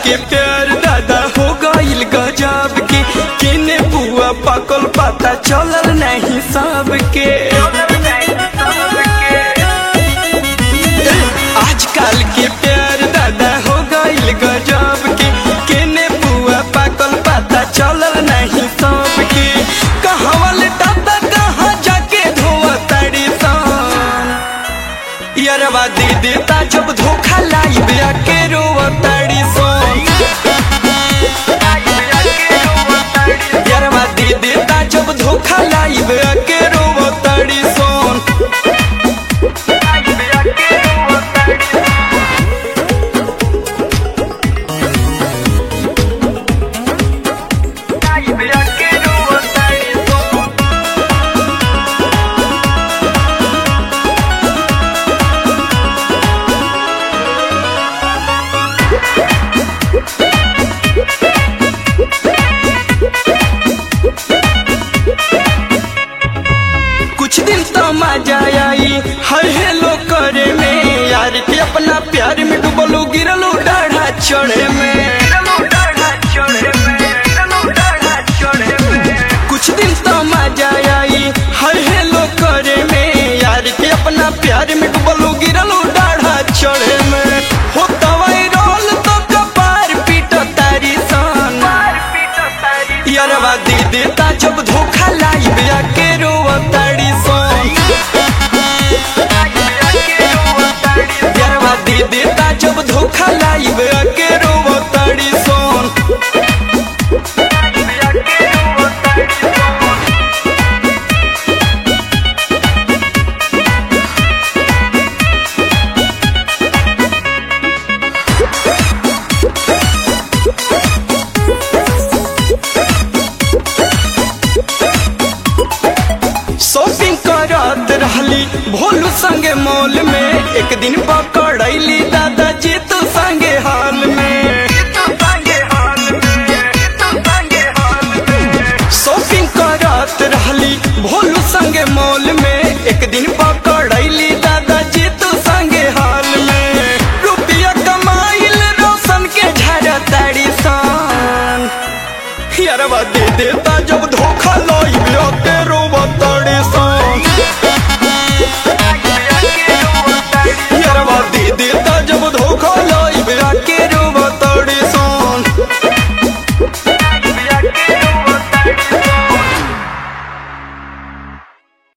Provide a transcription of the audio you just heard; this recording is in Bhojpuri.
के प्यार दादा हो गईल गजब के केने बुआ पकल पता चलल नहीं सबके आजकल के प्यार दादा हो गईल गजब के केने बुआ पकल पता चलल नहीं सबके कहवल दादा कहाँ जाके धोआ ताड़ी सान यारवा दे देता जब धोखा लाइब के रोवा ताड़ी सोन यारवा दे देता जब धोखा लाइब के रोवा ताड़ी सोन कुछ दिन तो मजा आई हर हेलो करे में यार के अपना प्यार में डूबलू गिरलू डाढ़ा चढ़े में कुछ दिन तो मजा आई हर हेलो करे में यार के अपना प्यार में डूबलू गिरलू डाढ़ा चढ़े में हो दवाई रोल तो कपार पीटो तारी सन यारवा दे देता जब धोखा लाइब के रोवा ताड़ी सोन यारवा दे देता जब धोखा लाइब के रोवा ताड़ी सोन शॉपिंग करत रहली भोलू संगे मॉल में एक दिन पकड़ैली दादा जी तू संगे हाल में शॉपिंग करत रहली भोलू संगे मॉल में एक दिन पकड़